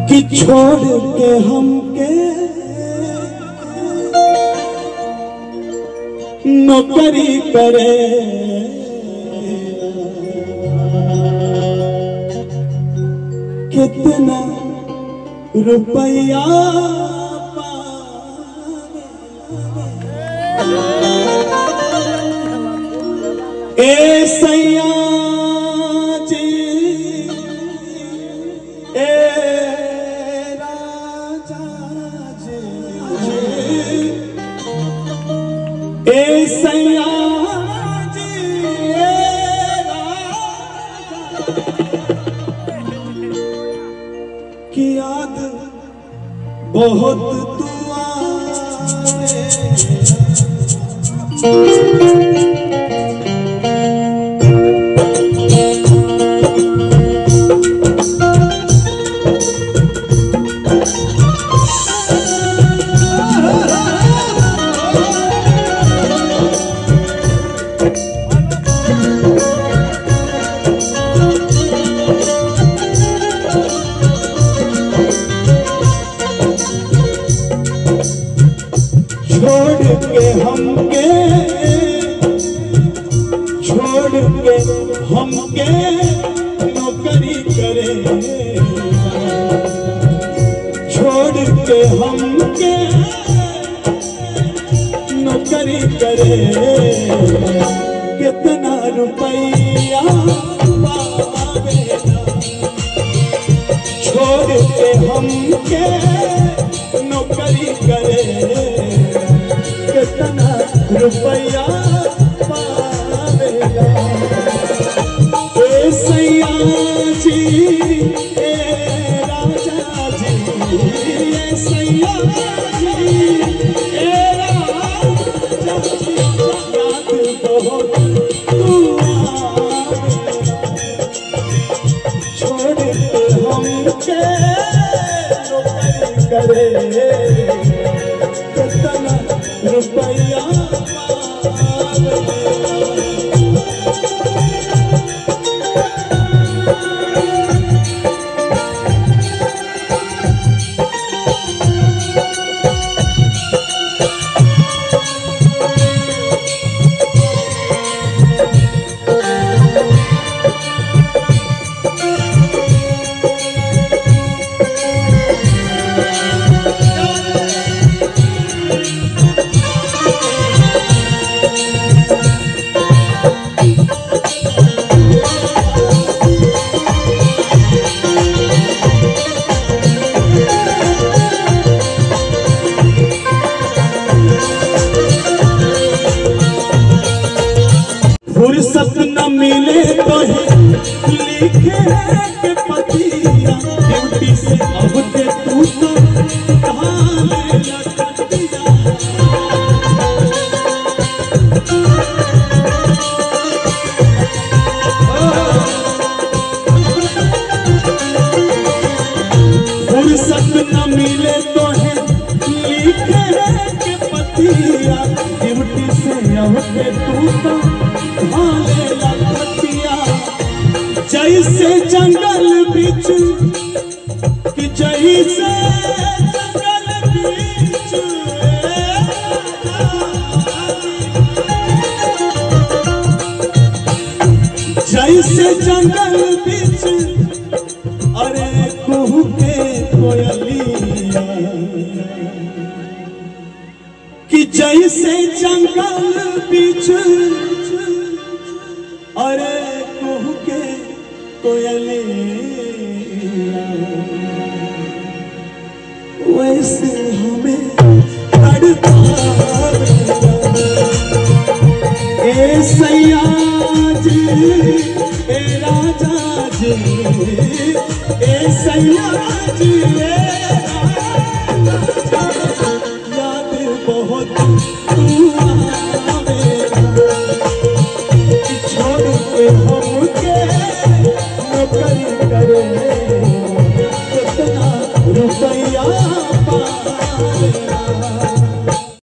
कि छोड़ के हमके नौकरी करे कितना रुपया पावे। ए सैया जी ए राजा जी ए सैया जी ए राजा की याद बहुत तू आवे छोड़ के हमके छोड़ के हमके नौकरी करे छोड़ के हमके नौकरी करे कितना रुपया पावेला छोड़ के हमके नौकरी करे कितना रुपया पावेगा ए सैया जी ए राजा जी ए सैया जी ए राजा जी याद बहुत तू आवेगा। छोड़ के हमके नौकरी करे कितना रुपया पावेगा। फुर्सत न मिले तो ही लिखे के पतिया ड्यूटी से अब के तू तो कहाँ ले लटकिया फुर्सत न मिले तो है लिखे के पतिया ड्यूटी से अब के तू तो कहाँ ले लटकिया जैसे जंगल बिच कि जैसे जंगल बिच जैसे जंगल बिच अरे कहू के कोयलिया कि जैसे जंगल बिच अरे कहू के कोयलिया वैसे हमें तड़पावेला। ए सैया जी ए राजा जी